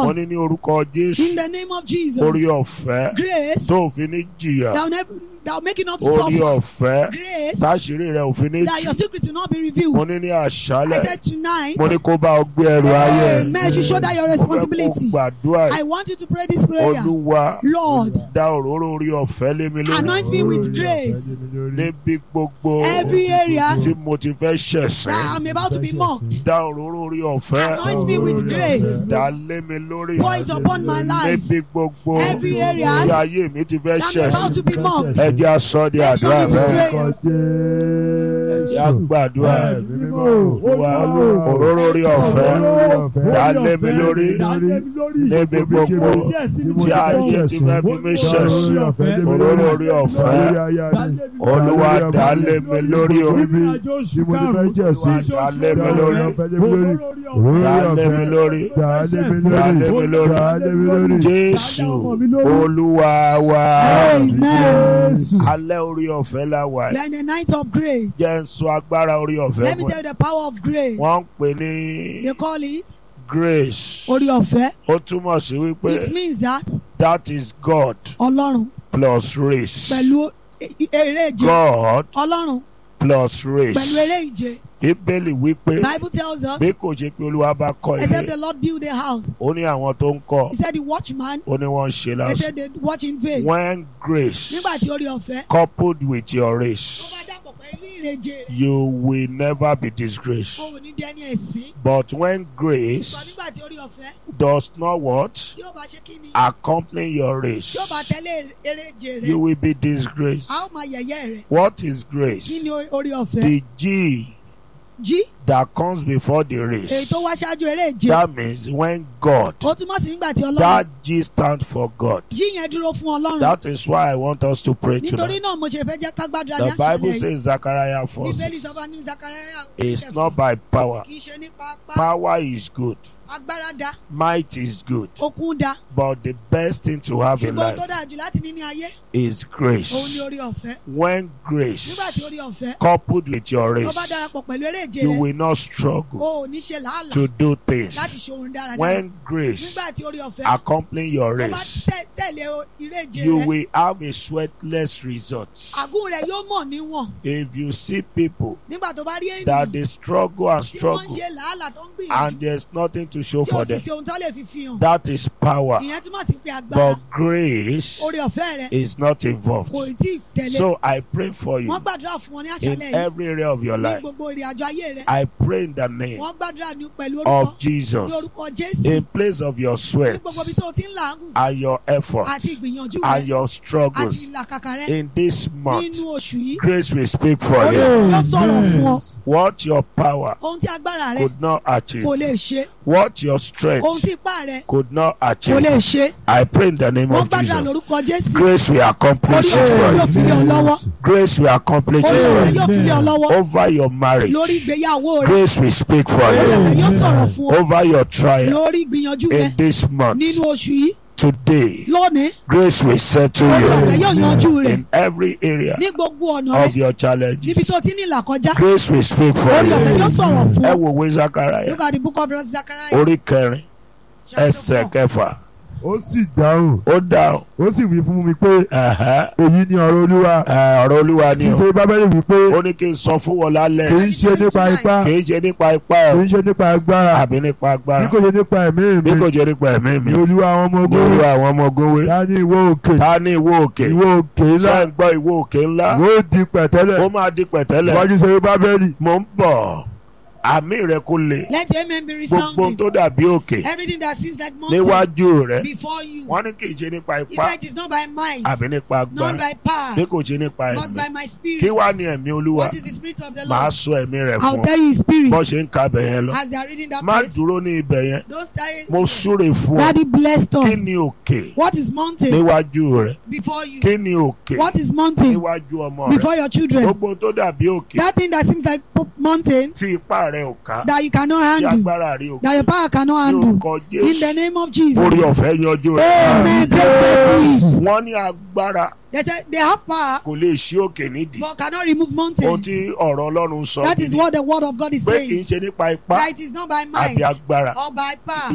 wọ́n ní ní orúkọ jésù In the name of Jesus. orí ọ̀fẹ́ Grace tó ò fi ní jìyà that will, never, that will make you not to orí suffer. ọ̀fẹ́ Grace táṣírí rẹ̀ ò fi ní that your jù secret will not be revealed. mo ní ní I àṣálẹ̀ said tonight, mo ní kó bá ọ gbé ẹrù ayé Amen. You should show that your mo fẹ́ kó responsibility. gbàdúrà I want you to pray this prayer. olúwa Lord, dá òróró orí ọ̀fẹ́ lé mi lórí anoint me with grace. níbi gbogbo Every area tí mo ti fẹ́ ṣẹ̀sìn that I'm about to be mocked. dá òróró orí ọ̀fẹ́ Anoint me with grace. dá lé mi lórí Pour it upon my life. níbi gbogbo Every area tí ayé mi ti fẹ́ that I'm about ṣẹ̀sìn to be mocked. ẹ jẹ́ aṣọ di Let's àdúrà turn it to bẹ́ẹ̀ prayer. yá gbàdúrà wá òróró orí ọ̀fẹ́ dá lé mi lórí níbi gbogbo tí ayé ti fẹ́ fi mí ṣẹ̀sìn òróró orí ọ̀fẹ́ olúwa dá lé mi lórí o dá lé mi lórí dá lé mi lórí dá lé mi lórí jésù olúwa wa Amen. alẹ́ orí ọ̀fẹ́ la wà We yìí are in the night of grace. jẹ́ ń sọ agbára orí ọ̀fẹ́ Let me fún tell ẹ you the power of grace. wọ́n ń pè ní They call it grace Orí ọ̀fẹ́. ó túmọ̀ sí wípé It means that that is God Ọlọ́run plus race pẹ̀lú e- e- eré ìje. God Ọlọ́run plus pẹ̀lú race eré ìje. bíbélì wípé Bible tells us, bí kò ṣe pé olúwa bá kọ́ except ilé the Lord build a house. ó ní àwọn tó ń kọ́ He said the watchman, ó ní wọ́n ń ṣe they lásán said they watch in vain. when grace Nígbà tí orí ọ̀fẹ́. coupled with your Tó race bá dàpọ̀ pẹ̀lú ìrèje. you will never be disgraced O ò ní dẹ́ni ẹ̀sìn. but when Sọ grace nígbà tí orí ọ̀fẹ́. does not what Tí ó bá ṣe kí ni? accompany your race Tí ó bá tẹ̀lé eré ìje you rẹ̀. will be disgraced A ó máa yẹ̀yẹ́ rẹ̀. what is Kí grace ni orí ọ̀fẹ́? the G Jí. that comes before the Èyí race tó wá ṣáájú eré ìje. that means when God Ó túmọ̀ sí nígbà tí Ọlọ́run. that G stands for God Jí yẹn dúró fún Ọlọ́run. that is why I want us to pray Nítorí tonight náà mo ṣe fẹ́ jẹ́ ká gbàdúrà ní the Bible àṣálẹ̀ yìí. says Zechariah 4 Bíbélì 6 sọ fún wa ní Zakaria. it's not by power Kì í ṣe nípa apá. power is good Agbára da. might is good Okun da. but the best thing to have in Ṣùgbọ́n tó life dáa jù láti ní ní ayé. is Òun ni grace orí ọ̀fẹ́. when grace Nígbà tí orí ọ̀fẹ́. coupled with your Tó bá race darapọ̀ pẹ̀lú eré ìje you rẹ̀. will not struggle O ò ní ṣe làálàá to do things láti ṣe ohun dáradára. when grace Nígbà tí orí ọ̀fẹ́. accompany your Tó bá race tẹ̀- tẹ̀lé o- eré ìje you rẹ̀. will have a sweatless result Àgún rẹ̀ yóò mọ̀ níwọ̀n. if you see people Nígbà tó bá rí that ènìyàn they struggle and tí wọ́n ń struggle ṣe làálàá tó ń gbìyànjú. and there's nothing to show Tí o for sì them ṣe ohun tó lè fi fi hàn. that is power Ìyẹn túmọ̀ sí pé agbára. but grace Orí ọ̀fẹ́ rẹ̀ is not involved kò tí ì tẹ̀lé. so I pray for you Wọ́n gbàdúrà fún wọn ní in àṣálẹ̀ yìí. every area of your Ní life gbogbo ìrìn àjò ayé rẹ̀. I pray in the name Wọ́n gbàdúrà ní pẹ̀lú orúkọ. of Jesus Ní orúkọ Jésù. in place of your Ní sweat gbogbo ibi tó o ti ń làágùn. and your Àti efforts ìgbìyànjú and rẹ̀. your Àti struggles ìlàkàkà rẹ̀. in this month Nínú oṣù yìí. grace will speak for Orí you ọ̀fẹ́ yóò sọ̀rọ̀ fún ọ. what your power Ohun tí agbára rẹ̀ could not achieve kò lè ṣe. what your Ohun strength tí ipá rẹ̀ could not kò achieve lè ṣe. I pray in the name Wọ́n of gbàdúrà Jesus lórúkọ Jésù. grace will accomplish Orí it ọ̀fẹ́ yóò for fi you lé ọ lọ́wọ́. grace will accomplish Orí it ọ̀fẹ́ for yóò fi lé ọ you lọ́wọ́. over your marriage Lórí ìgbéyàwó rẹ̀. grace will speak for Orí ọ̀fẹ́ you yóò sọ̀rọ̀ fún ọ. over your trial Lórí ìgbìyànjú rẹ̀. in this month Nínú oṣù yìí. today Lónìí. grace will settle Orí ọ̀fẹ́ you yóò yanjú rẹ̀. in every area Ní gbogbo ọ̀nà of rẹ̀. your Níbi challenges tó ti ní ìlàkọjá. grace will speak for Orí ọ̀fẹ́ you yóò sọ̀rọ̀ fún ẹ ọ. wò wé Zachariah Look at the book of Zechariah. orí kẹrin chapter ẹsẹ̀ four. kẹfà ó sì dáhùn ó dáhùn ó sì wí fún mi pé ẹ̀hẹ́, èyí ni ọ̀rọ̀ olúwa ẹ̀, ọ̀rọ̀ olúwa ni o ṣíṣe bábẹ́lì wí pé ó ní kí n sọ fún wọn kì lálẹ́ í ṣe nípa ipá kì í ṣe nípa ipá kì ẹ̀ í ṣe nípa agbára àbí nípa bí agbára kò ṣe nípa ẹ̀mí bí mi kò jẹ́ nípa ẹ̀mí mi ni olúwa àwọn ọmọ ní ogun olú àwọn ọmọ ogun wé ta ní ìwọ òkè ta ní ìwó òkè ìwọ òkè ńlá ṣé ń gbọ́ ìwó òkè ńlá ìwọ di pẹ̀tẹ́lẹ̀ ó máa di pẹ̀tẹ́lẹ̀ iwájú ṣe bábẹ́lì mò ń bọ̀ àmì rẹ kó le Let your amen be gbogbo ohun resounding. tó dàbí òkè Everything that seems like mountain níwájú rẹ before you. wọ́n ní kì í ṣe nípa He ipá said it's not by might, àbí nípa not agbára by power, bí kò ṣe nípa not by ẹ̀mí my spirit. kí wá ní ẹ̀mí olúwa What is the spirit of the màá Lord? sọ ẹ̀mí rẹ̀ I'll fún ọ tell you his spirit bó ṣe ń ka bẹ̀ yẹn lọ as they are reading that má place. dúró ní ibẹ̀ yẹn Those days, mo súre fún ọ Daddy blessed kí us. ni òkè What is mountain níwájú rẹ before you? kí ni òkè What is mountain níwájú ọmọ rẹ before your children? gbogbo ohun tó dàbí òkè That thing that seems like mountain tí ipá rẹ ò ká that you cannot tí handle, agbára rẹ ò that your power cannot ní handle. orúkọ In the jésù name of Jesus. orí ọ̀fẹ́ yanjú rẹ Amen. Grace settle it. wọ́n ní agbára They said they have power kò lè ṣí òkè nídìí but cannot remove ohun mountains. tí ọ̀rọ̀ ọlọ́run sọ That is nídìí what the word of God is pé kì í saying. ṣe nípa ipá That it is not by might àbí agbára or by power